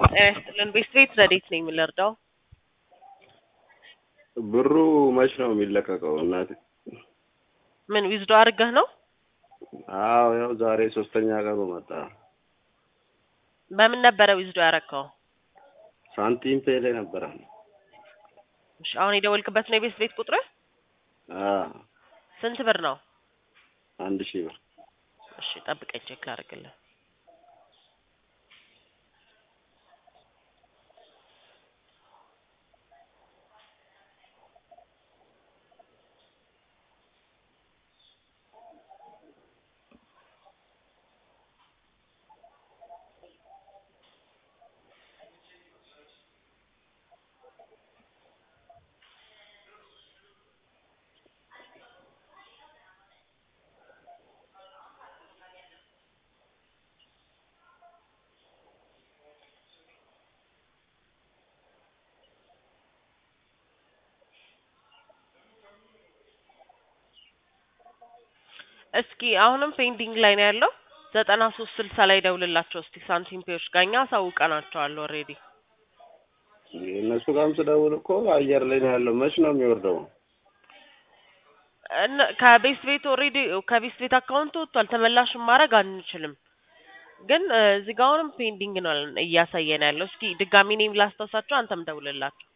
ጤና ይስጥልን። ቤት ቤት ረዴት ነኝ የምንረዳው? ብሩ መች ነው የሚለቀቀው? እናቴ ምን ዊዝዶ አድርገህ ነው? አዎ ያው ዛሬ ሶስተኛ ቀኑ መጣ። በምን ነበረ ዊዝዶ ያረከው? ሳንቲም ፔ ላይ ነበረ። እሺ አሁን የደወልክበት ነው የቤት ቤት ቁጥር? አዎ ስንት ብር ነው? አንድ ሺህ ብር እሺ ጠብቀኝ ቼክ ላድርግልህ። እስኪ አሁንም ፔንዲንግ ላይ ነው ያለው። ዘጠና ሶስት ስልሳ ላይ ደውልላቸው እስቲ ሳንቲም ፔዎች ጋር እኛ አሳውቀናቸዋል ኦልሬዲ። እነሱ ጋርም ስደውል እኮ አየር ላይ ነው ያለው። መች ነው የሚወርደው? እነ- ከቤት ቤት ኦልሬዲ ከቤት ቤት አካውንት ወጥቷል። ተመላሽም ማድረግ አንችልም። ግን እ፣ እዚህ ጋር አሁንም ፔንዲንግ ነው እያሳየን ያለው። እስኪ ድጋሚ እኔም ላስታውሳቸው፣ አንተም ደውልላቸው።